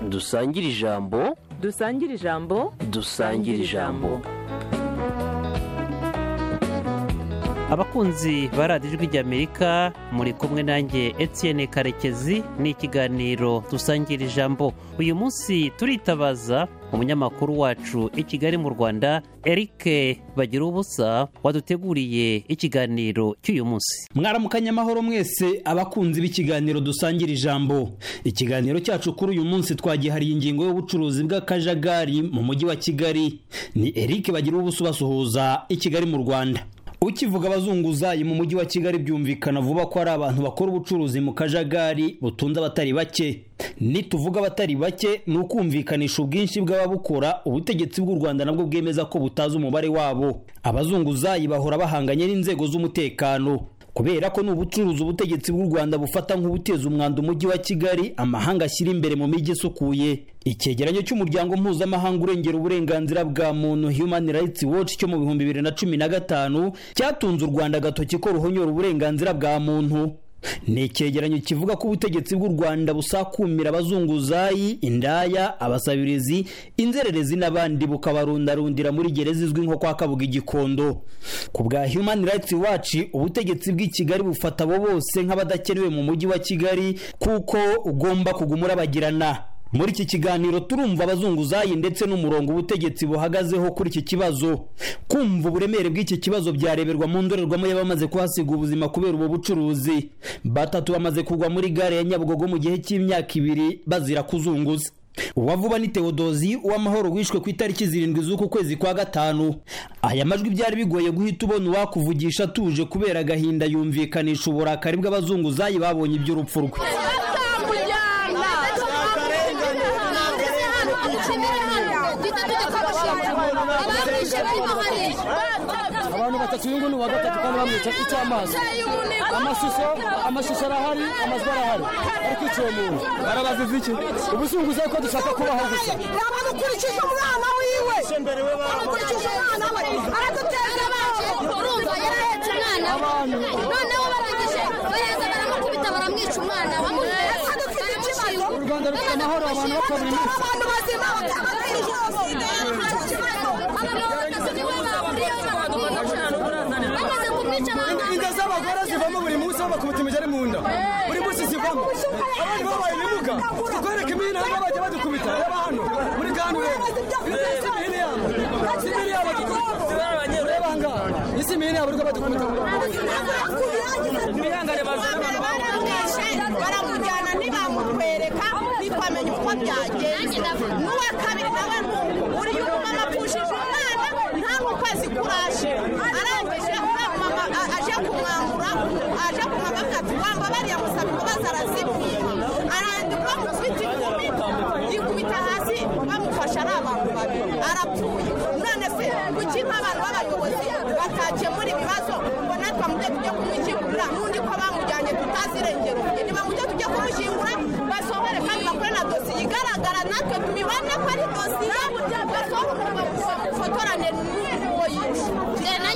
dusangire ijambo dusangire ijambo dusangire ijambo abakunzi ba radiyo ijwi ry'amerika muri kumwe nanjye Etienne karekezi ni ikiganiro dusangira ijambo uyu munsi turitabaza umunyamakuru wacu i kigali mu rwanda eric bagira ubusa waduteguriye ikiganiro cy'uyu munsi mwaramukanye amahoro mwese abakunzi b'ikiganiro dusangira ijambo ikiganiro cyacu kuri uyu munsi twagihariye ingingo y'ubucuruzi bw'akajagari mu mujyi wa kigali ni eric bagira ubusa ubasuhuza i kigali mu rwanda ukivuga abazunguzayi mu mujyi wa kigali byumvikana vuba ko ari abantu bakora ubucuruzi mu kajagari butunze abatari bake nituvuga abatari bake ni ukumvikanisha ubwinshi bw'ababukora ubutegetsi bw'u rwanda nabwo bwemeza ko butazi umubare wabo abazunguzayi bahora bahanganye n'inzego z'umutekano kubera ko ni ubucuruzi ubutegetsi bw'u rwanda bufata nk'ubuteza umwanda umujyi wa kigali amahanga ashyira imbere mu mijyi isukuye icyegeranyo cy'umuryango mpuzamahanga urengera uburenganzira bwa muntu human rights watch cyo mu bihumbi bibiri na cumi na gatanu cyatunze u rwanda agatoki ko ruhonyora uburenganzira bwa muntu ni icyegeranyo kivuga ko ubutegetsi bw'u rwanda busakumira abazunguzayi indaya abasabirizi inzererezi n'abandi bukabarundarundira muri gereza izwi nko kwa kabuga igikondo ku bwa human rights watch ubutegetsi bw'i kigali bufata abo bose nk'abadakenewe mu mujyi wa kigali kuko ugomba kuguma urabagirana muri iki kiganiro turumva abazunguzayi ndetse n'umurongo ubutegetsi buhagazeho kuri iki kibazo kumva uburemere bw'iki kibazo byareberwa mu ndorerwamo y'abamaze kuhasiga ubuzima kubera ubu bucuruzi batatu bamaze kugwa muri gare ya nyabugogo mu gihe cy'imyaka ibiri bazira kuzunguza uwavuba ni tewodozi uw'amahoro wishwe ku itariki zirindwi z'uku kwezi kwa gatanu aya majwi byari bigoye guhita ubona uwakuvugisha atuje kubera agahinda yumvikanisha uburakari bw'abazunguzayi babonye iby'urupfu rwe abantu batatu uyu nguyu ni uwa gatatu kandi bamwica icy'amazi amashusho amashusho arahari amajwi arahari ari kwiciye umuntu barabaziza iki ubuzunguzayi ko dushaka kubaho gusa amukurikije umwana wiwe amukurikije umwana we araduteza abantu urumva yarahetse umwana we noneho barangije baheza baramukubita baramwica umwana bamuhetse adufite ikibazo u rwanda rufite amahoro abantu bapfa buri munsi abantu bazima batabatera ikibazo inda z'abagore zivamo buri munsi aho bakubita imigeri mu nda buri munsi zivamo abandi babaye ibibuga tukwereka imihino aho bajya badukubita reba hano muri gahanda ureba imihino yabo si imihino yabo reba ngaha isi imihino yabo uriko badukubita baramujyana ntibamutwereka ntikwamenya uko byagenze n'uwa kabiri nawe uri umumama apfushije umwana nta mukwezi kuraje arangije uriya mumama aje kumwambura aje kumwambura akatugamba bariya musaba imbabazi arazibwiye arandika bamukubita ikumi yikubita hasi bamufashe ari abantu babiri arapfuye none se kuki nk'abantu b'abayobozi batakemura ibibazo ngo natwe amujye tujye kumushyingura n'undi ko bamujyanye tutazi irengero niba mujye tujye kumushyingura basohore kandi bakore na dosiye igaragara natwe tubibone ko ari dosiye basohore bamufotorane n'uwo yishe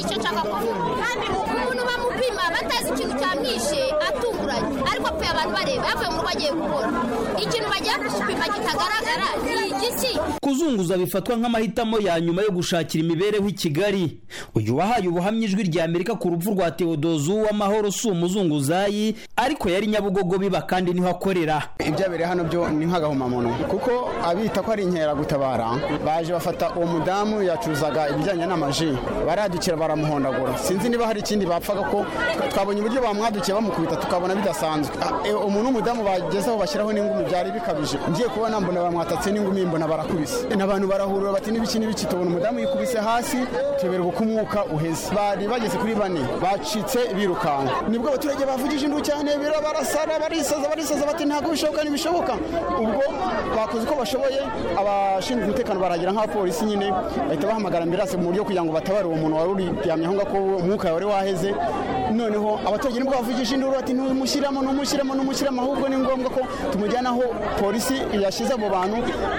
icyo nshaka kuvuga kandi umuntu bamupima batazi ikintu cyamwishe atunguranye ariko pe abantu bareba yavuye mu rugo agiye gukora ikintu bagiye kumupima kitagaragara ni igiki kuzunguza bifatwa nk'amahitamo ya nyuma yo gushakira imibereho i kigali uyu wahaye ubuhamya ijwi rya amerika ku rupfu rwa tewodozu w'amahoro si umuzunguzayi ariko yari nyabugogo biba kandi niho akorera ibyabereye hano byo ni nk'agahomamunwa kuko abita ko ari inkeragutabara baje bafata uwo mudamu yacuruzaga ibijyanye n'amaji baradukira baramuhondagura sinzi niba hari ikindi bapfaga ko twabonye uburyo bamwadukiye bamukubita tukabona bidasanzwe Ah, eh, umuntu w'umudamu bagezeho bashyiraho n'ingumi byari bikabije ngiye kubona mbona bamwatatse n'ingumi mbona barakubise Eh, n'abantu barahurura bati n'ibiki n'ibiki tubona umudamu yikubise hasi tuyoberwa uko umwuka uheze bari bageze kuri bane bacitse birukanka nibwo abaturage bavugije induru cyane barasara barisaza barisaza bati ntabwo bishoboka ntibishoboka ubwo bakoze uko bashoboye abashinzwe umutekano baragira nk'abapolisi nyine bahita bahamagara ambirase mu buryo kugira ngo batabare uwo muntu wari uryamye aho ngaho ko umwuka wari waheze noneho abaturage nibwo bavugije induru bati ntumushyiramo ntumushyiramo ntumushyiramo ahubwo ni ngombwa ko tumujyana aho polisi yashyize abo bantu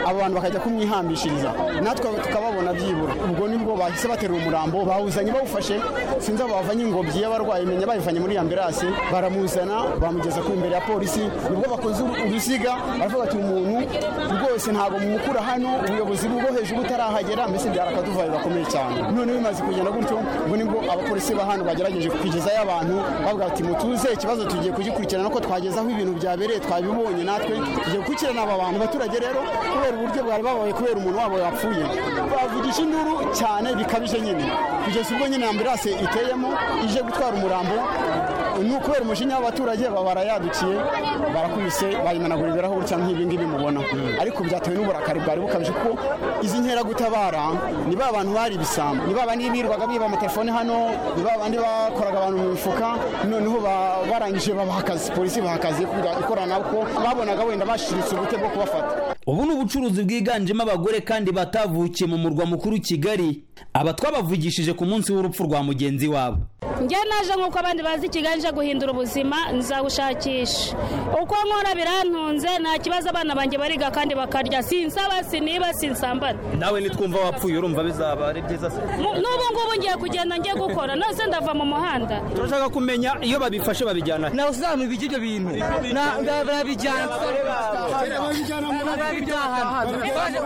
abo bantu bakajya kumwihambisha kubashyikiriza natwe tukababona byibura ubwo nibwo bahise baterura umurambo bawuzanye bawufashe sinzi aho bavanye ingobyi y'abarwayi menya bayivanye muri ambulance baramuzana bamugeza ku imbere ya polisi nibwo bakoze uruziga baravuga ati umuntu rwose ntabwo mumukura hano ubuyobozi bwo hejuru butarahagera mbese byari akaduvayo gakomeye cyane none bimaze kugenda gutyo ubwo nibwo abapolisi ba hano bagerageje kugezayo abantu bavuga ati mutuze ikibazo tugiye kugikurikirana ko twageze aho ibintu byabereye twabibonye natwe tugiye gukurikirana aba bantu abaturage rero kubera uburyo bwari babaye kubera umuntu wabo yapfuye bavugisha induru cyane bikabije nyine kugeza ubwo nyine ambulance iteyemo ije gutwara umurambo ni ukubera umujinya w'abaturage baba barayadukiye barakubise bayimenagura ibirahure cyangwa nk'ibi ngibi mubona ariko byatewe n'uburakari bwari bukabije kuko izi nkeragutabara ni ba bantu bari ibisambo ni ba bandi birirwaga biba amatelefone hano ni ba bandi bakoraga abantu mu mifuka noneho ba- barangije babaha akazi polisi ibaha akazi yo kuba- ikorana kuko babonaga wenda bashiritse ubute bwo kubafata ubu ni ubucuruzi bwiganjemo abagore kandi batavukiye mu murwa mukuru kigali aba twabavugishije ku munsi w'urupfu rwa mugenzi wabo njye naje nk'uko abandi bazi kigali nje guhindura ubuzima nzabushakisha uko nkora birantunze nta kibazo abana banjye bariga kandi bakarya sinsaba siniba sinsambana nawe nitwumva wapfuye urumva bizaba ari byiza se Mu- n'ubu ngubu ngiye kugenda ngiye gukora nose ndava mu muhanda turashaka kumenya iyo babifashe babijyana nawe uzamubika ibyo bintu Na- ba- barabijyana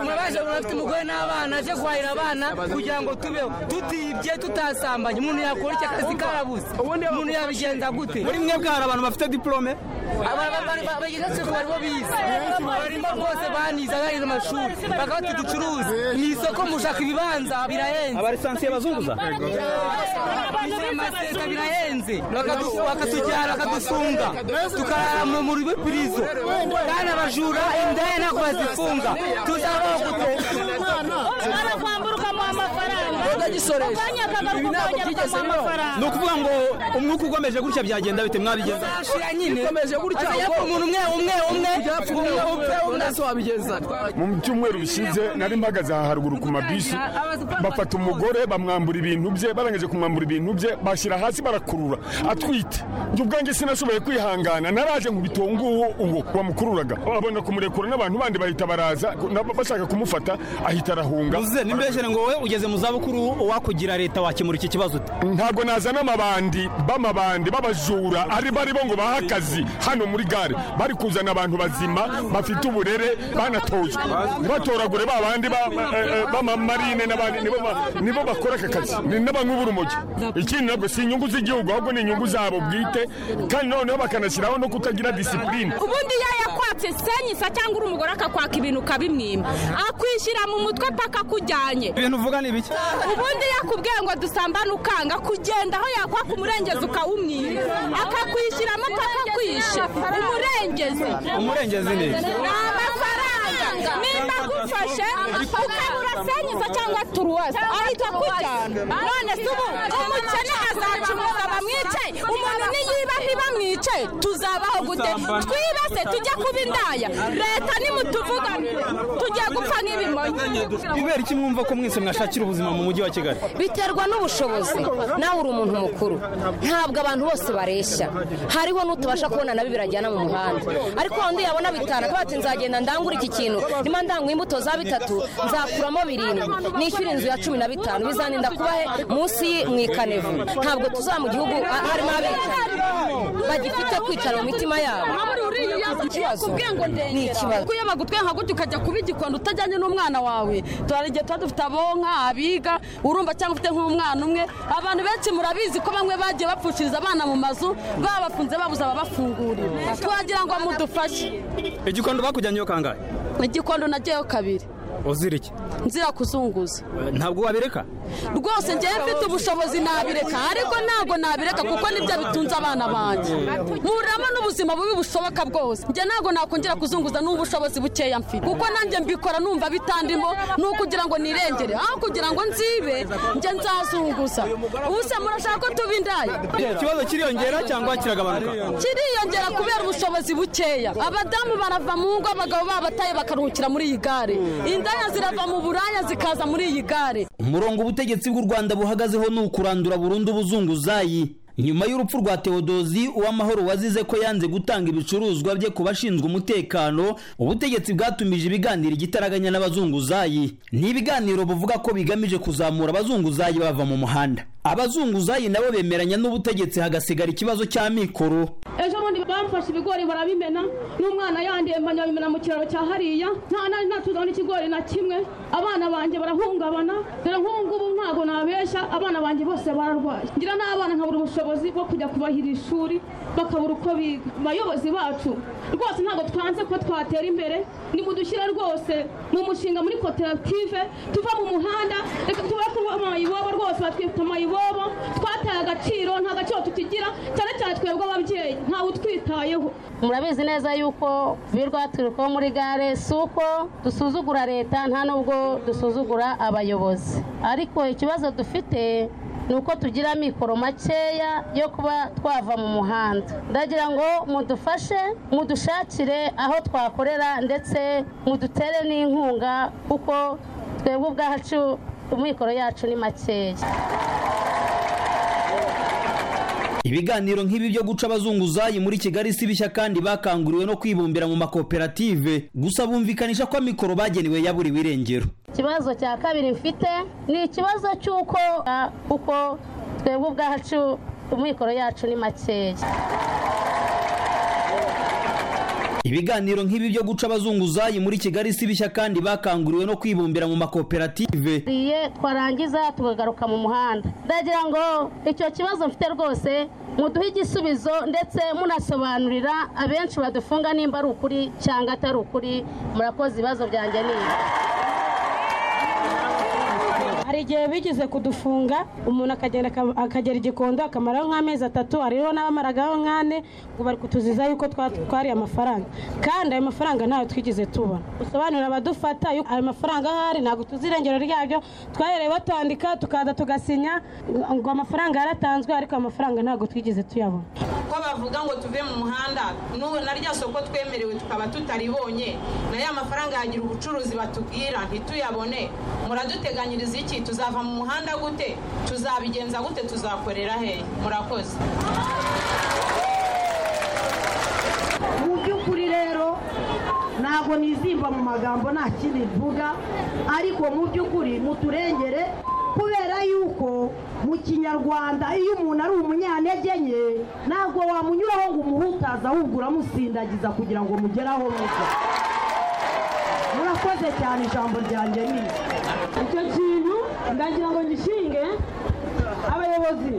murabaje murafite umugore n'abana aje guhahira abana kugira ngo tubeho tutibye tutasambanye umuntu yakora iki akazi karabuze umuntu yabigenza gute muri mwe bwari abantu bafite diporome abageze ku baribo bize barimo rwose banize abarize amashuri bakaba bati ducuruze mu isoko mushaka ibibanza birahenze abarisansiye bazunguza amaseta birahenze Bakadu- bakatujyana bakadufunga tukarara mu- mu rubipirizo kandi abajura indaya ntabwo bazifunga tuzabaho gute barakwamburukamo amafaranga Utagisoresha. akanya Ibi akagaruka ntabwo ukongera byigeze ukamuha bibaho. amafaranga ni ukuvuga ngo umwuka ukomeje gutya byagenda bite mwabigenza ashira nyine ikomeje gutya ubwo umuntu umwe umwe umwe umwe upfe undi ase wabigenza mu byumweru bishize nari mpagaze aha haruguru ku mabisi bafata umugore bamwambura ibintu bye barangije kumwambura ibintu bye bashyira hasi barakurura atwite njye ubwanjye sinashoboye kwihangana naraje nkubita uwo nguwo uwo wamukururaga babona kumurekura n'abantu bandi bahita baraza nabo bashaka kumufata ahita arahunga uze nimbeshere ngo wowe ugeze mu zabukuru wakugira leta wakemura iki kibazo ute ntabwo nazana amabandi b'amabandi b'abajura ari bari bo ngo bahe akazi hano muri gare bari kuzana abantu bazima bafite uburere banatojwe ntibatoragure ba bandi ba- eh, eh, b'amamarine n'abandi nibo ba- nibo bakora aka kazi ni n'abanywa uburumogi ikindi ntabwo si inyungu z'igihugu ahubwo ni inyungu zabo bwite kandi noneho bakanashyiraho no kutagira disipurine ubundi iyo yakwatse senyisa cyangwa uri umugore akakwaka ibintu ukabimwima akwishyira mu mutwe paka akujyanye ibintu uvuga ni ibiki ubundi yakubwiye ngo dusambane ukanga kugenda aho yakwaka umurengezi ukawumwira akakwishyiramo akakwishe umurengezi umurengezi ni iki ni amafaranga nimba agufashe ukabura senyisa cyangwa turuwasi ahita akujyana none se ubu umukene azacumuza bamwice umuntu niyiba ntibamwice tuzabaho gute twibase tujye kuba indaya leta nimutuvugane tujye gupfa nk'ibimonyi bibera iki mwumva ko mwese mwashakira ubuzima mu mujyi wa kigali biterwa n'ubushobozi nawe uri umuntu mukuru ntabwo abantu bose bareshya hariho n'utabasha kubona nabi birajyana mu muhanda ariko wa wundi yabona bitanu akaba ati nzagenda ndangure iki kintu nimba ndanguye imbuto za bitatu nzakuramo birindwi nishyure inzu ya cumi na bitanu bizaninda kuba he munsi y'i- mu ikanevu ntabwo tuzaba mu gihugu a- harimo abicanyi bagifite kwicara mu mitima yabo ikibazo ni ikibazo kuyamaga utwe nka gutya ukajya kuba igikondo utajyanye n'umwana wawe turara igihe tuba dufite abonka abiga urumva cyangwa ufite nk'umwana umwe abantu benshi murabizi ko bamwe bagiye bapfushiriza abana mu mazu babafunze babuze ababafungurira twagira ngo mudufashe igikondo bakujyanye kangahe igikondo nagiyeyo kabiri uzira iki nzira kuzunguza ntabwo wabireka rwose ngewe mfite ubushobozi nabireka ariko ntabwo nabireka kuko nibyo bitunze abana banjye nkuramo n'ubuzima bubi bushoboka bwose njye ntabwo nakongera kuzunguza n'ubushobozi bukeya mfite kuko nanjye mbikora numva bitandimo ni ukugira ngo nirengere aho kugira ngo nzibe njye nzazunguza ubuse murashaka ko tuba indaya ikibazo kiriyongera cyangwa kiragabanuka kiriyongera kubera ubushobozi bukeya abadamu barava mu ngo abagabo babataye bakaruhukira muri iyi gare indaya zirava mu buraya zikaza muri iyi gare umurongo ubutegetsi bw'u rwanda buhagazeho ni ukurandura burundu ubuzunguzayi nyuma y'urupfu rwa tewodozi uwamahoro wazize ko yanze gutanga ibicuruzwa bye ku bashinzwe umutekano ubutegetsi bwatumije ibiganiro igitaraganya n'abazunguzayi ni ibiganiro buvuga ko bigamije kuzamura abazunguzayi bava mu muhanda abazunguzayi nabo bemeranya n'ubutegetzi hagasigara ikibazo cy'amikoro ejo bundi bamfashe ibigori barabimena n'umwana yandiye mbanya babimena mu kiraro cya hariya nta nari natuzaho n'ikigori na kimwe abana banjye barahungabana dore nk'ubu ngubu ntabwo nabeshya abana banjye bose bararwaye ngira n'abana nkabura ubushobozi bwo kujya kubahira ishuri bakabura uko biga abayobozi bacu rwose ntabwo twanze ko twatera imbere nimudushyire rwose mu mushinga muri koperative tuva mu muhanda reka tuba kuba amayibobo rwose batwita amayibobo twataye agaciro nta gaciro tukigira cyane cyane twebwe ababyeyi ntawe utwitayeho murabizi neza yuko birirwa turi ko muri gare si uko dusuzugura leta nta nubwo dusuzugura abayobozi ariko ikibazo dufite ni uko tugira amikoro makeya yo kuba twava mu muhanda ndagira ngo mudufashe mudushakire aho twakorera ndetse mudutere n'inkunga kuko twebwe ubwacu amikoro yacu ni makeya ibiganiro nk'ibi byo guca abazunguzayi muri kigali si bishya kandi bakanguriwe no kwibumbira mu makoperative gusa bumvikanisha ko amikoro bagenewe yaburiwe irengero ikibazo cya kabiri mfite ni ikibazo cy'uko ah, kuko twebwe ubwacu amikoro yacu ni makeya ibiganiro nk'ibi byo guca abazunguzayi muri kigali si bishya kandi bakanguriwe no kwibumbira mu makoperative iye twarangiza tukagaruka mu muhanda ndagira ngo icyo kibazo mfite rwose muduhe igisubizo ndetse munasobanurira abenshi badufunga nimba ari ukuri cyangwa atari ukuri murakoze ibibazo byanjye ni ibi hari igihe bigeze kudufunga umuntu akagenda aka- akagera igikondo akamaraho nk'amezi atatu hariho n'abamaragaho nk'ane ngo bari kutuziza yuko twa- twariye amafaranga kandi ayo mafaranga ntayo twigeze tubona usobanurira abadufata yuko ayo mafaranga ahari ntabwo tuzi irengero ryabyo twahereye batwandika tukaza tugasinya ngo amafaranga yaratanzwe ariko ayo mafaranga ntabwo twigeze tuyabona ko bavuga ngo tuve mu muhanda n'ubu na rya soko twemerewe tukaba tutaribonye na ya mafaranga yagira ubucuruzi batubwira ntituyabone muraduteganyiriza iki tuzava mu muhanda gute tuzabigenza gute tuzakorera hehe murakoze mu by'ukuri rero ntabwo nizimba mu magambo nta kindi mvuga ariko mu by'ukuri muturengere kubera yuko mu kinyarwanda iyo umuntu ari umunyantege nke ntabwo wamunyuraho ngo umuhutaze ahubwo uramusindagiza kugira ngo mugere aho mujya murakoze cyane ijambo ryanjye ni icyo kintu ndagira ngo gishinge abayobozi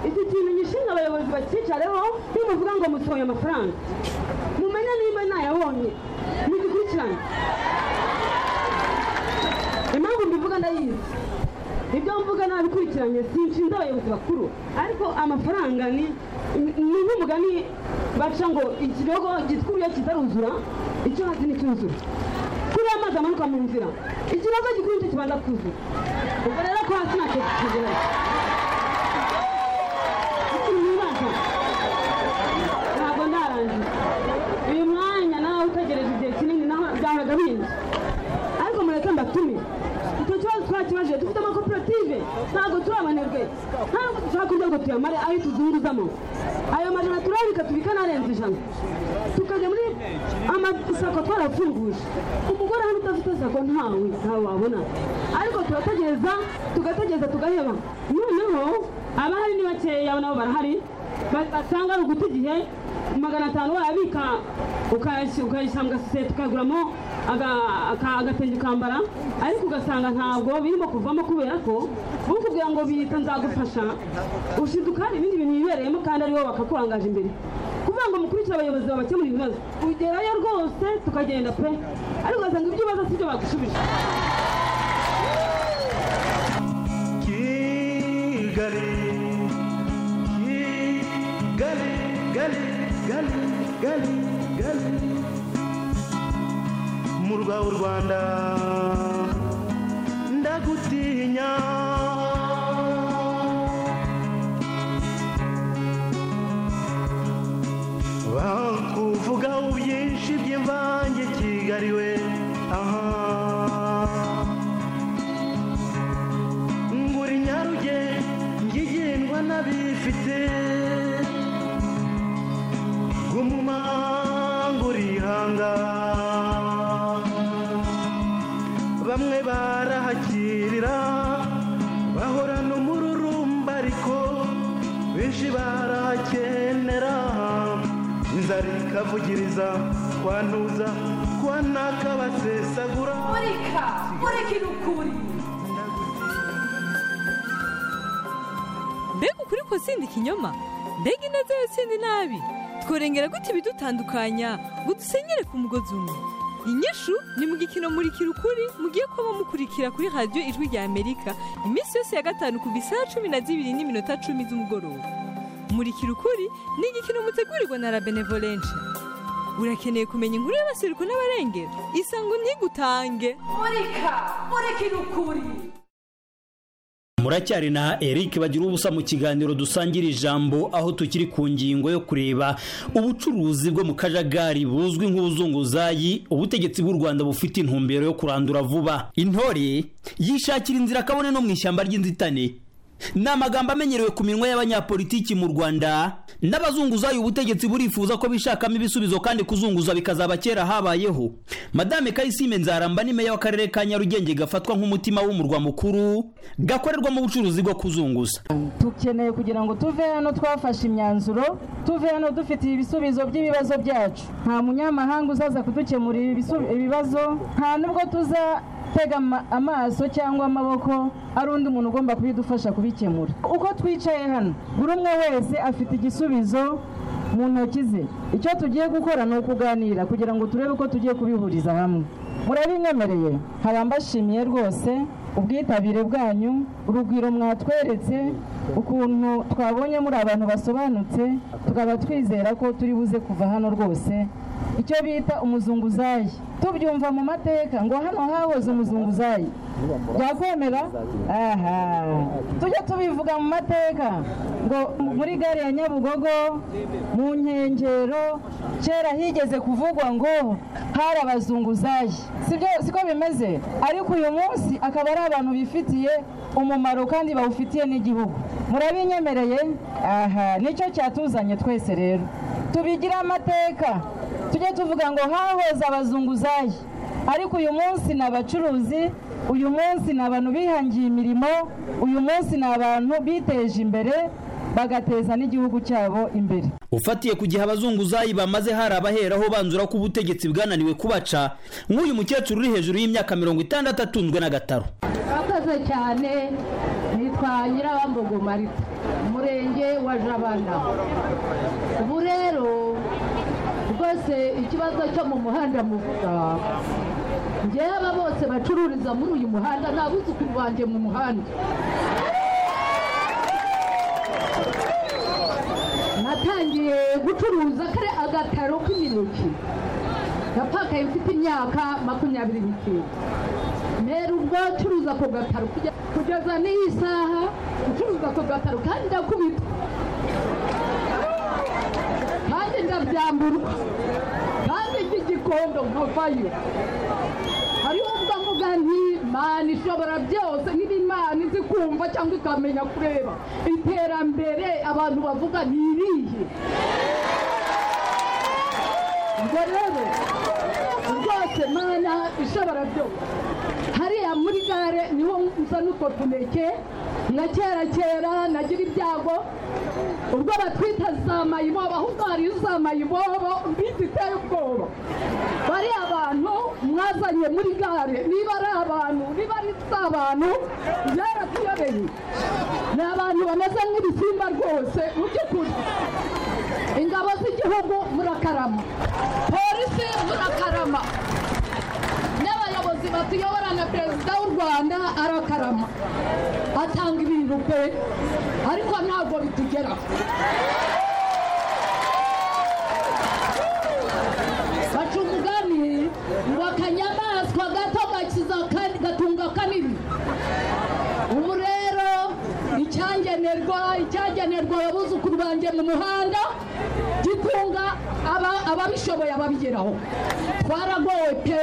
iki kintu gishinga abayobozi bacyicareho nimuvuga ngo musohoye amafaranga mumenye niba ntayabonye mugikurikirane impamvu mbivuga ndayizi ibyo mvuga nabikurikiranye sinshinze abayobozi bakuru ariko amafaranga ni ni nk'umugani baca ngo ikirego gitwuriye kitaruzura icyo hasi nticyuzura kuriya amazi amanuka mu nzira ikirego gikuru nicyo kibanza kuzura ubwo rero ko hasi ntacyo kikigera ikiri mu ibanga ntabwo ndarangiza uyu mwanya nawe utegereje igihe kinini naho byahoraga bindi ariko mureke mbatume icyo kibazo twakibaje dufite amakoperative ntabwo turabanerwe ntabwo dushaka kugira ngo tuyamare ayo tuzunguzamo ayo majana turabika tubika n'arenze ijana tukajya muri amasako twarafunguje umugore hano udafite sako ntawe ntawe wabona ariko turategereza tugategereza tugaheba noneho abahari ni bakeya nabo barahari ba- basanga ari uguta igihe magana atanu wayabika ukayashyira ukayashyira mu gasosiyete ukaguramo aga- aka- agatenge ukambara ariko ugasanga ntabwo birimo kuvamo kubera ko bukubwira ngo bita nzagufasha ushiduka hari ibindi bintu bibereyemo kandi aribo bakakurangaje imbere kuvuga ngo mukurikire abayobozi babakemurira ibibazo ugerayo rwose tukagenda pe ariko ugasanga ibyo ubaza si byo bagusubije Kigali, Kigali, Gali, Gali, Gali, Gali. Mu rwawe Rwanda, ndagutinya. Bakuvugaho byinshi by'imvange Kigali we, aha. ngura inyarugenge ngigendwa n'abifite kari kavugiriza kwantuza kwanaka basesagura murika mureke nukuri mbega ukuri ko sindi ikinyoma mbega ineza yo sindi nabi tworengera gute ibidutandukanya ngo dusenyere ku mugozi umwe inyishu ni mu gikino murikira ukuri mugiye kuba mukurikira kuri radiyo ijwi rya amerika iminsi yose ya gatanu kuva isaha cumi na zibiri n'iminota cumi z'umugoroba murikira ukuri ni igikino mutegurirwa na rabenevolenshi urakeneye kumenya inkuru y'abaseruko n'abarengera isango ntigutange murika murikira ukuri muracyari na eric bagira ubusa mu kiganiro dusangira ijambo aho tukiri ku ngingo yo kureba ubucuruzi bwo mu kajagari buzwi nk'ubuzunguzayi ubutegetsi bw'u rwanda bufite intumbero yo kurandura vuba intore yishakira inzira kabone no mu ishyamba ry'inzitane ni amagambo amenyerewe ku minwa y'abanyapolitiki mu rwanda n'abazunguzayi ubutegetsi burifuza ko bishakamo ibisubizo kandi kuzunguza bikazaba kera habayeho madame kayisime nzaramba ni meya w'akarere ka nyarugenge gafatwa nk'umutima w'umurwa mukuru gakorerwamo ubucuruzi bwo kuzunguza dukeneye kugira ngo tuve hano twafashe imyanzuro tuve hano dufitiye ibisubizo by'ibibazo byacu nta munyamahanga uzaza kudukemurira ibisu- ibibazo nta nubwo tuzatega ama- amaso cyangwa amaboko ari undi muntu ugomba kubidufasha kubikemura uko twicaye hano buri umwe wese afite igisubizo mu ntoki ze icyo tugiye gukora ni ukuganira kugira ngo turebe uko tugiye kubihuriza hamwe murabinyemereye hari ambashimiye rwose ubwitabire bwanyu urugwiro mwatweretse ukuntu twabonye muri abantu basobanutse tukaba twizera ko turi buze kuva hano rwose icyo bita umuzunguzayi tubyumva mu mateka ngo hano hahoze umuzunguzayi byakwemera aha tujye tubivuga mu mateka ngo muri gare ya nyabugogo mu nkengero kera higeze kuvugwa ngo hari abazunguzayi sibyo siko bimeze ariko uyu munsi akaba ari abantu bifitiye umumaro kandi bawufitiye n'igihugu murabinyemereye aha nicyo cyatuzanye twese rero tubigire amateka tujye tuvuga ngo hahoze abazunguzayi ariko uyu munsi ni abacuruzi uyu munsi ni abantu bihangiye imirimo uyu munsi ni abantu biteje imbere bagateza n'igihugu cyabo imbere ufatiye ku gihe abazunguzayi bamaze hari abaheraho banzura ko ubutegetsi bwananiwe kubaca nk'uyu mukecuru uri hejuru y'imyaka mirongo itandatu atunzwe n'agataro murakoze cyane nitwa nyirabambogo marita umurenge wa jabana ubu rero rwose ikibazo cyo mu muhanda muvuga njyewe aba bose bacururiza muri uyu muhanda nta buzukuru banjye mu muhanda natangiye gucuruza kare agataro k'imineke napakaye mfite imyaka makumyabiri n'icyenda mbere ubwo curuza ako gataro kujya- kugeza n'iyi saha ucuruza ako gataro kandi ndakubita kandi ndabyamburwa kandi igikondo nkavayo hariho ubwo mvuga nti mana ishobora byose niba imana izi kumva cyangwa ikamenya kureba iterambere abantu bavuga ni irihe ubwo rero rwose mana ishobora byose hariya muri gare niho nza n'utwo tuneke na kera kera nagira ibyago ubwo batwita za mayibobo ahubwo hariyo za mayibobo mbiti iteye ubwoba bariya bantu mwazanye muri gare niba ari abantu niba ari si abantu byaratuyobeye ni abantu bameze nk'ibisimba rwose mu by'ukuri ingabo z'igihugu murakarama polisi murakarama n'abayobozi batuyobora na perezida w'u rwanda arakarama atanga ibintu pe ariko ntabwo bitugeraho baca umugani ngo akanyamaswa gato gakiza akandi- gatunga kanini ubu rero icyagenerwa icyagenerwa abuzukuru banjye mu muhanda gitunga aba- ababishoboye ababigeraho twaragowe pe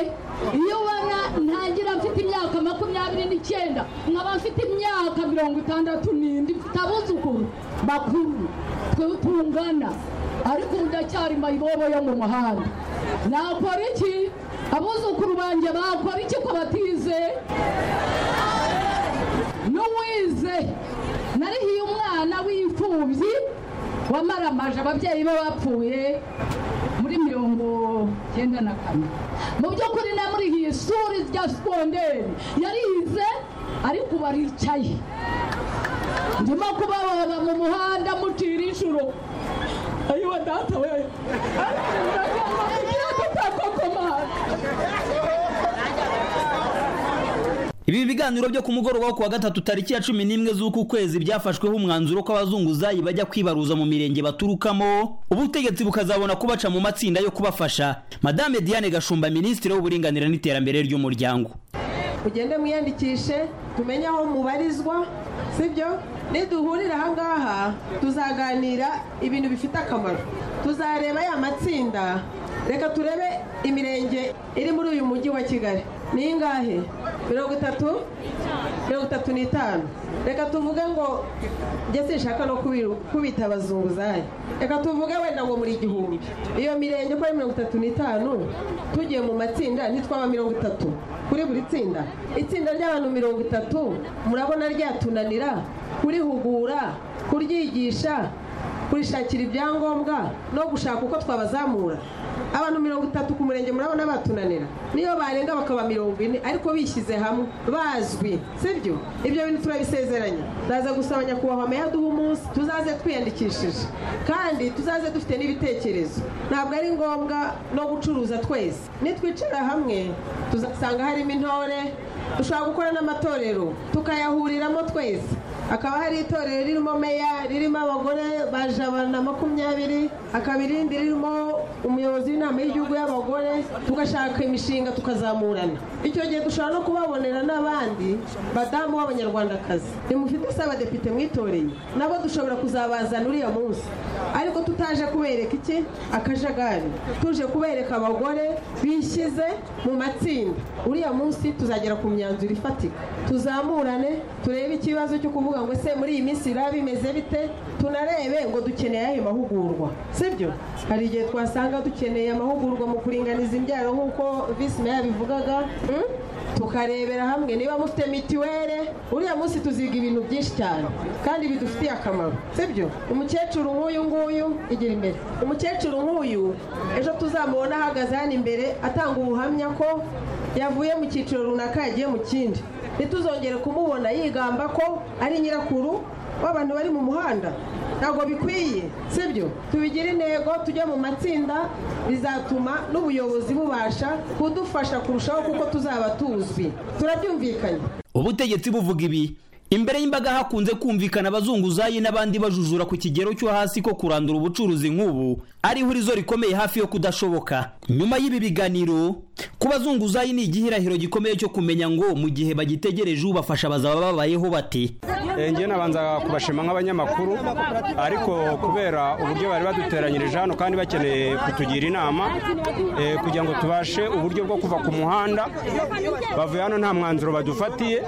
iyo ubona ntangira mfite imyaka makumyabiri n'icyenda nkaba mfite imyaka mirongo itandatu n'indi mfite abuzukuru bakuru twe tungana ariko ubu ndacyari mayibobo yo mu muhanda nakora iki abuzukuru banjye bakora iki ko batize n'uwize narihiye umwana w'imfubyi wamaramaje ababyeyi be bapfuye kuri mirongo cyenda na kane mu by'ukuri na muri iyi shuri rya sikonderi yarize ariko ubu aricaye ndimo kubabara mu muhanda mucira inshuro ayiwa data we igira kutakokomanga ibi biganiro byo ku mugoroba wo ku wa gatatu tariki ya cumi n'imwe z'uku kwezi byafashweho umwanzuro ko abazunguzayi bajya kwibaruza mu mirenge baturukamo ubutegetsi bukazabona kubaca mu matsinda yo kubafasha madame diane gashumba minisitiri w'uburinganire n'iterambere ry'umuryango mugende mwiyandikishe tumenye aho mubarizwa sibyo niduhurira aha ngaha tuzaganira ibintu bifite akamaro tuzareba ya matsinda reka turebe imirenge iri muri uyu mujyi wa kigali ni ingahe mirongo itatu mirongo itatu n'itanu reka tuvuge ngo njye sinshaka no kubiru- kubita abazunguzayi reka tuvuge wenda ngo muri igihumbi iyo mirenge uko ari mirongo itatu n'itanu tugiye mu matsinda ntitwaba mirongo itatu kuri buri tsinda itsinda ry'abantu mirongo itatu murabona ryatunanira kurihugura kuryigisha kurishakira ibyangombwa no gushaka uko twabazamura abantu mirongo itatu ku murenge murabona batunanira niyo barenga bakaba mirongo ine ariko bishyize hamwe bazwi sibyo ibyo bintu turabisezeranye ndaza gusaba nyakubahwa meya duha umunsi tuzaze twiyandikishije kandi tuzaze dufite n'ibitekerezo ntabwo ari ngombwa no gucuruza twese nitwicara hamwe tuzasanga harimo intore dushobora gukora n'amatorero tukayahuriramo twese hakaba hari itorero ririmo meya ririmo abagore baje abantu makumyabiri hakaba irindi ririmo umuyobozi w'inama y'igihugu y'abagore tugashaka imishinga tukazamurana icyo gihe dushobora no kubabonera n'abandi badamu b'abanyarwandakazi nimufite se abadepite mwitoreye nabo dushobora kuzabazana uriya munsi ariko tutaje kubereka iki akajagari tuje kubereka abagore bishyize mu matsinda uriya munsi tuzagera ku myanzuro ifatika tuzamurane turebe ikibazo cyo kuvuga ngo ese muri iyi minsi biraba bimeze bite tunarebe ngo dukeneye ayo mahugurwa sibyo hari igihe twasanga dukeneye amahugurwa mu kuringaniza imbyaro nk'uko visi meya yabivugaga mm? tukarebera hamwe niba mufite mitiwere uriya munsi tuziga ibintu byinshi cyane kandi bidufitiye akamaro sibyo umukecuru nk'uyu nguyu igira imbere umukecuru nk'uyu ejo tuzamubona ahagaze hano imbere atanga ubuhamya ko yavuye mu cyiciro runaka yagiye mu kindi ntituzongere kumubona yigamba ko ari nyirakuru w'abantu bari mu muhanda ntabwo bikwiye sibyo tubigire intego tujye mu matsinda bizatuma n'ubuyobozi bubasha kudufasha kurushaho kuko tuzaba tuzwi turabyumvikanye ubutegetsi buvuga ibi imbere y'imbaga hakunze kumvikana abazunguzayi n'abandi bajujura ku kigero cyo hasi ko kurandura ubucuruzi nk'ubu ari ihurizo rikomeye hafi yo kudashoboka nyuma y'ibi biganiro ku bazunguzayi ni igihirahiro gikomeye cyo kumenya ngo mu gihe bagitegereje ubafasha bazaba babayeho bate njyewe nabanza kubashima nk'abanyamakuru ariko kubera uburyo bari baduteranyirije hano kandi bakeneye kutugira inama eh, kugira ngo tubashe uburyo bwo kuva ku muhanda bavuye hano nta mwanzuro badufatiye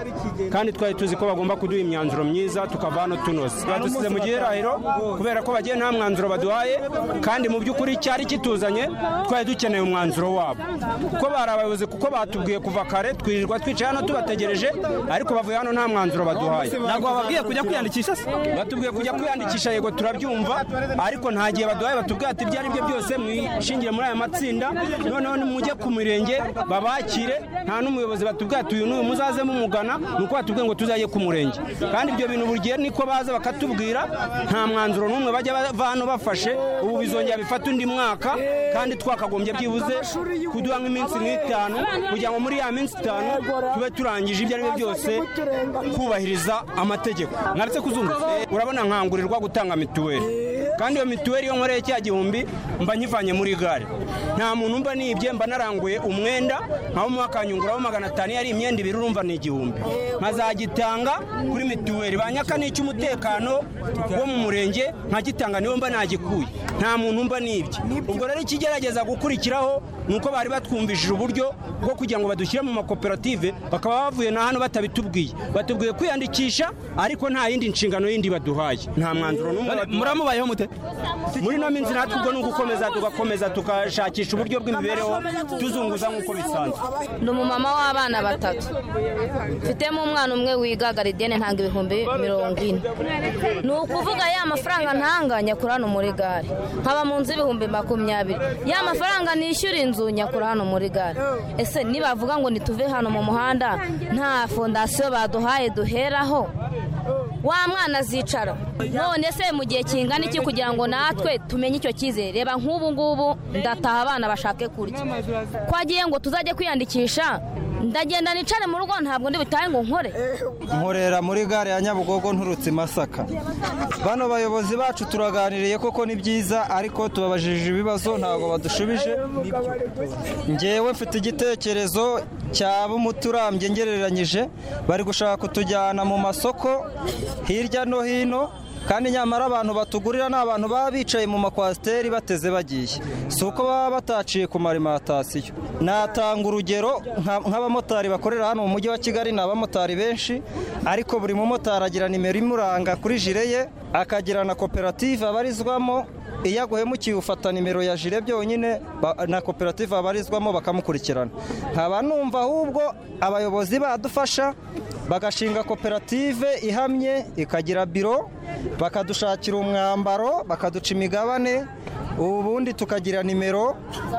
kandi twari tuzi ko bagomba kuduha imyanzuro myiza tukava hano tunoze badusize mu gihirahiro kubera ko bagiye nta mwanzuro baduhaye kandi mu by'ukuri cyari kituzanye twari dukeneye umwanzuro wabo kuko bari abayobozi kuko batubwiye kuva kare twirirwa twicaye hano tubategereje ariko bavuye hano nta mwanzuro baduhaye ntabwo bababwiye kujya kwiyandikisha se batubwiye kujya kwiyandikisha yego turabyumva ariko nta gihe baduhaye batubwiye ati ibyo ari byo byose mwishingiye muri aya matsinda noneho nimujye ku mirenge babakire nta n'umuyobozi batubwiye ati uyu n'uyu muzaze mumugana ni uko batubwiye ngo tuzajye ku murenge kandi ibyo bintu buri gihe niko baza bakatubwira nta mwanzuro n'umwe bajya bava hano bafashe ubu bizongera bifata undi mwaka kandi twakagombye byibuze kuduha nk'iminsi nk'itanu kugira ngo muri ya minsi itanu tube turangije ibyo ari byo byose kubahiriza amategeko naretse kuzunguza urabona nkangurirwa gutanga mituweli kandi iyo mituweli yo nkoreye cya gihumbi mba nkivanye muri gare nta muntu mba nibye mba naranguye umwenda nk'aho mu akanyunguraho magana atanu yari imyenda ibiri urumva ni igihumbi nkazagitanga kuri mituweli banyaka n'icy'umutekano wo mu murenge nkagitanga niwo mba nagikuye nta muntu mba nibye ubwo rero ikigerageza gukurikiraho ni uko bari batwumvishije uburyo bwo kugira ngo badushyire mu makoperative bakaba bavuye na hano batabitubwiye batubwiye kwiyandikisha ariko nta yindi nshingano yindi baduhaye nta mwanzuro n'umwe baduhaye. muramubayeho mute muri ino minsi natwe ubwo ni ugukomeza tugakomeza tugashakisha uburyo bw'imibereho tuzunguza nk'uko bisanzwe ni umumama w'abana batatu mfitemo umwana umwe wiga garidiyene ntanga ibihumbi mirongo ine ni ukuvuga ya mafaranga ntanga nyakura hano muri gare nkaba mu nzu y'ibihumbi makumyabiri ya mafaranga nishyura inzu nyakura hano muri gare ese nibavuga ngo nituve hano mu muhanda nta fondasiyo baduhaye duheraho wa mwana azicara none se mu gihe kingana iki kugira ngo natwe tumenye icyo cyizere reba nk'ubu ngubu ndataha abana bashake kurya twagiye ngo tuzajye kwiyandikisha ndagenda nicare mu rugo ntabwo ndi butahe ngo nkore nkorera muri gare ya nyabugogo nturutse i masaka bano bayobozi bacu turaganiriye koko ni byiza ariko tubabajije ibibazo ntabwo badushubije ngewe mfite igitekerezo cyaba umuturambye ngereranyije bari gushaka kutujyana mu masoko hirya no hino kandi nyamara abantu batugurira ni abantu baba bicaye mu makwasiteri bateze bagiye si uko baba bataciye ku marimatasiyo natanga urugero nka- nk'abamotari bakorera hano mu mujyi wa kigali ni abamotari benshi ariko buri mumotari agira nimero imuranga kuri jire ye akagira na koperative abarizwamo iyo aguhemukiye ufata nimero ya jire byonyine ba- na koperative abarizwamo bakamukurikirana nkaba numva ahubwo abayobozi badufasha bagashinga koperative ihamye ikagira biro bakadushakira umwambaro bakaduca imigabane ubundi tukagira nimero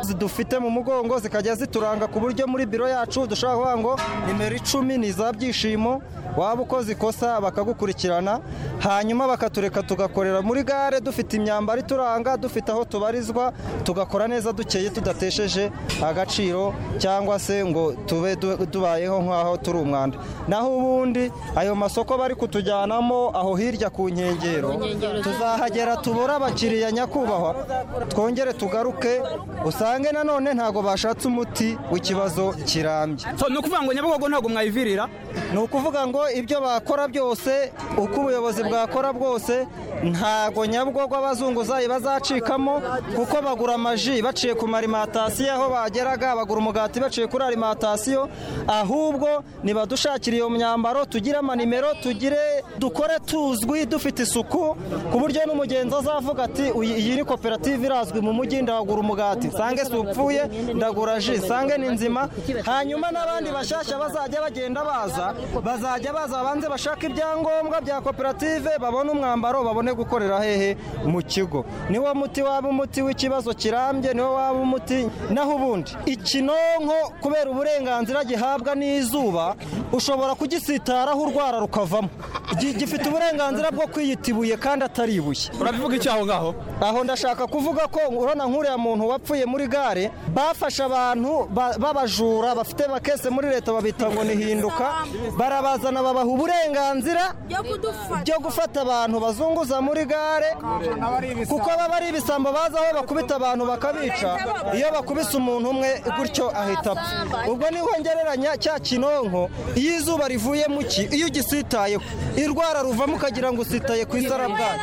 zidufite mu mugongo zikajya zituranga ku buryo muri biro yacu dushobora kuvuga ngo nimero icumi ni iza byishimo waba ukoze ikosa bakagukurikirana hanyuma bakatureka tugakorera muri gare dufite imyambaro ituranga dufite aho tubarizwa tugakora neza dukeye tudatesheje agaciro cyangwa se ngo tube du- tubayeho nk'aho turi umwanda naho ubundi ayo masoko bari kutujyanamo aho hirya ku nkengero tuzahagera tubura abakiriya nyakubahwa twongere tugaruke usange nanone ntabwo bashatse umuti w'ikibazo kirambye ni ukuvuga ngo nyabugogo ntabwo mwayivirira ni ukuvuga ngo ibyo bakora byose uko ubuyobozi bwakora bwose ntabwo nyabugogo abazunguzayi bazacikamo kuko bagura amaji baciye ku marimatasiyo aho bageraga bagura umugati baciye kuri alimatasiyo ahubwo nibadushakire iyo myambaro tugire amanimero tugire dukore tuzwi dufite isuku ku buryo n'umugenzi azavuga ati "Uyi- iyi ni koperative irazwi mu mujyi ndagura umugati sange si upfuye ndagura ji sange ni nzima hanyuma n'abandi bashyashya bazajya bagenda baza bazajya baza babanze bashaka ibyangombwa bya koperative babone umwambaro babone gukorera hehe mu kigo niwo muti waba umuti w'ikibazo kirambye niwo waba umuti naho ubundi ikinonko kubera uburenganzira gihabwa n'izuba ushobora kugisitaraho urwara rukavamo Gi- gifite uburenganzira bwo kwiyita ibuye kandi atari ibuye urabivuga iki aho ngaho aho ndashaka kuvuga ko urabona nk'uriya muntu wapfuye muri gare bafashe abantu ba- b'abajura bafite bakese muri leta babita ngo ni hinduka barabazana babaha uburenganzira byo gufata abantu bazunguza muri gare kuko baba ari ibisambo bazi aho bakubita abantu bakabica iyo bakubise umuntu umwe gutyo ahita apfa ubwo niho ngereranya cya kinonko iyo izuba rivuyemo iki iyo ugisitayeho irwara ruvamo ukagira ngo usitaye ku isarabwari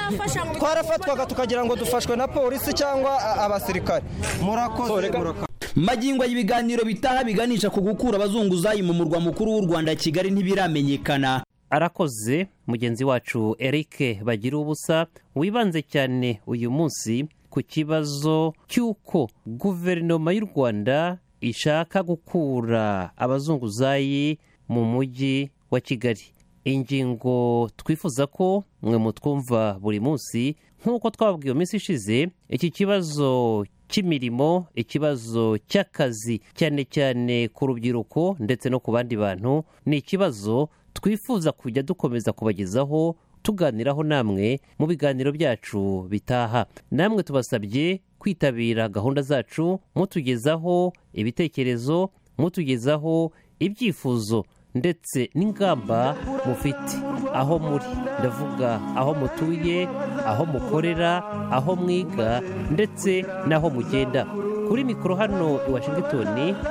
twarafatwaga tukagira ngo dufashwe na polisi cyangwa a- abasirikare murakoze murakoze magingo y'ibiganiro bitaha biganisha ku gukura abazunguzayi mu murwa mukuru w'u rwanda kigali ntibiramenyekana arakoze mugenzi wacu eric bagira ubusa wibanze cyane uyu munsi ku kibazo cy'uko guverinoma y'u rwanda ishaka gukura abazunguzayi mu mujyi wa kigali ingingo twifuza ko mwe mutwumva buri munsi nk'uko twababwiye mu minsi ishize iki kibazo cy'imirimo ikibazo cy'akazi cyane cyane ku rubyiruko ndetse no ku bandi bantu ni ikibazo twifuza kujya dukomeza kubagezaho tuganiraho namwe mu biganiro byacu bitaha namwe tubasabye kwitabira gahunda zacu mutugezaho ibitekerezo mutugezaho ibyifuzo ndetse n'ingamba mufite aho muri ndavuga aho mutuye aho mukorera aho mwiga ndetse n'aho mugenda kuri mikoro hano i washington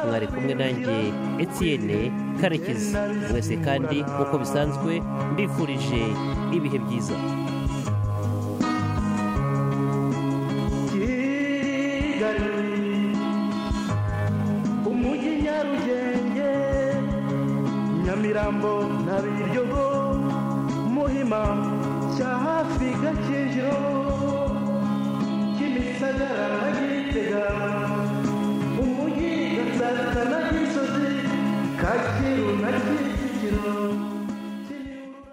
mwari kumwe nanjye etienne karekezi mwese kandi nk'uko bisanzwe mbifurije ibihe byiza kigali ibirambo na biryogo muhima cya hafi gakejyo kimisagara na gitega umujyi gatsata na gisozi kacyiru na kicukiro